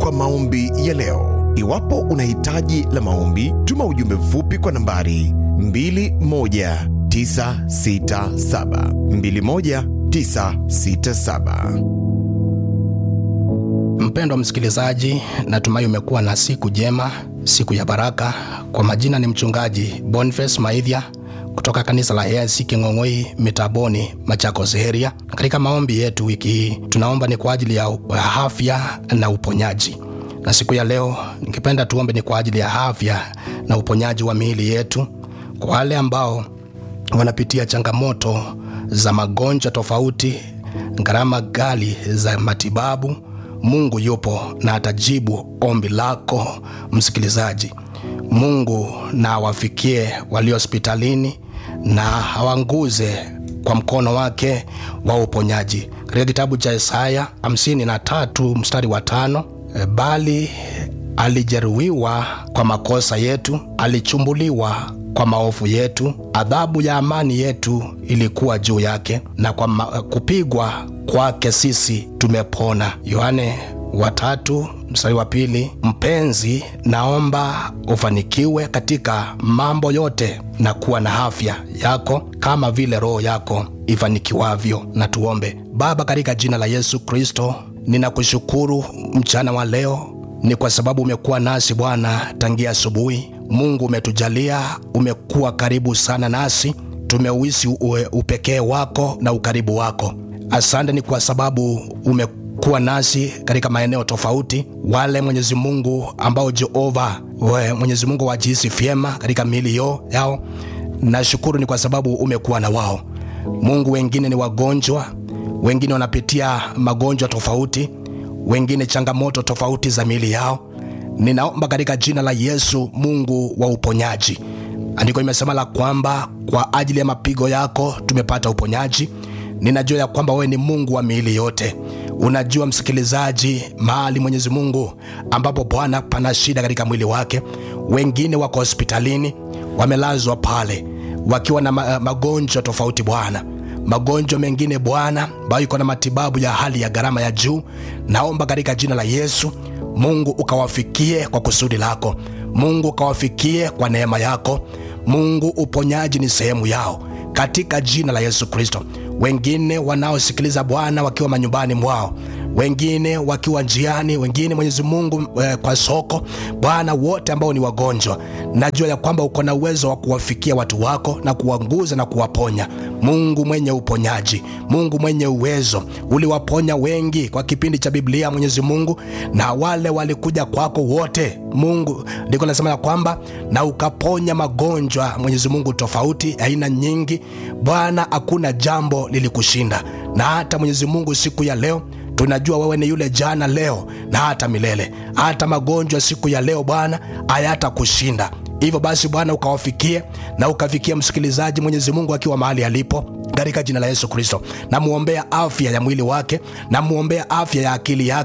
kwa maombi ya leo. Iwapo una hitaji la maombi, tuma ujumbe mfupi kwa nambari 21967 21967. Mpendwa msikilizaji, natumai umekuwa na siku njema, siku ya baraka. Kwa majina ni mchungaji Boniface Maithia kutoka kanisa la AIC King'ong'oi Mitaboni, Machakos area. Katika maombi yetu wiki hii tunaomba ni kwa ajili ya afya na uponyaji, na siku ya leo ningependa tuombe ni kwa ajili ya afya na uponyaji wa miili yetu, kwa wale ambao wanapitia changamoto za magonjwa tofauti, gharama ghali za matibabu. Mungu yupo na atajibu ombi lako msikilizaji. Mungu na awafikie walio hospitalini na awanguze kwa mkono wake wa uponyaji. Katika kitabu cha Isaya 53 mstari wa tano, e, bali alijeruhiwa kwa makosa yetu, alichumbuliwa kwa maovu yetu, adhabu ya amani yetu ilikuwa juu yake, na kwa ma, kupigwa kwake sisi tumepona. Yohane watatu mstari wa pili. Mpenzi, naomba ufanikiwe katika mambo yote na kuwa na afya yako kama vile roho yako ifanikiwavyo. Na tuombe. Baba, katika jina la Yesu Kristo, ninakushukuru mchana wa leo ni kwa sababu umekuwa nasi Bwana tangia asubuhi. Mungu umetujalia, umekuwa karibu sana nasi, tumeuhisi upekee wako na ukaribu wako. Asante ni kwa sababu umekuwa nasi katika maeneo tofauti. Wale Mwenyezi Mungu ambao Jehova we Mwenyezi Mungu wajihisi vyema katika miili yao, nashukuru ni kwa sababu umekuwa na wao. Mungu, wengine ni wagonjwa, wengine wanapitia magonjwa tofauti wengine changamoto tofauti za miili yao. Ninaomba katika jina la Yesu, Mungu wa uponyaji. Andiko imesema la kwamba kwa ajili ya mapigo yako tumepata uponyaji. Ninajua ya kwamba wewe ni Mungu wa miili yote. Unajua msikilizaji, mahali Mwenyezi Mungu ambapo Bwana pana shida katika mwili wake. Wengine wako hospitalini, wamelazwa pale wakiwa na magonjwa tofauti Bwana magonjwa mengine Bwana ambayo iko na matibabu ya hali ya gharama ya juu. Naomba katika jina la Yesu, Mungu ukawafikie kwa kusudi lako, Mungu ukawafikie kwa neema yako. Mungu, uponyaji ni sehemu yao katika jina la Yesu Kristo. Wengine wanaosikiliza Bwana wakiwa manyumbani mwao, wengine wakiwa njiani, wengine Mwenyezi Mungu eh, kwa soko Bwana, wote ambao ni wagonjwa, najua ya kwamba uko na uwezo wa kuwafikia watu wako na kuwanguza na kuwaponya. Mungu mwenye uponyaji, Mungu mwenye uwezo, uliwaponya wengi kwa kipindi cha Biblia Mwenyezi Mungu, na wale walikuja kwako wote Mungu, ndiko nasema ya kwamba na ukaponya magonjwa Mwenyezi Mungu tofauti aina nyingi Bwana, hakuna jambo lilikushinda. Na hata Mwenyezi Mungu siku ya leo tunajua wewe ni yule jana, leo na hata milele. Hata magonjwa siku ya leo Bwana hayatakushinda. Hivyo basi Bwana ukawafikie na ukafikia msikilizaji Mwenyezi Mungu akiwa mahali alipo katika jina la Yesu Kristo. Namwombea afya ya mwili wake, namwombea afya ya akili yake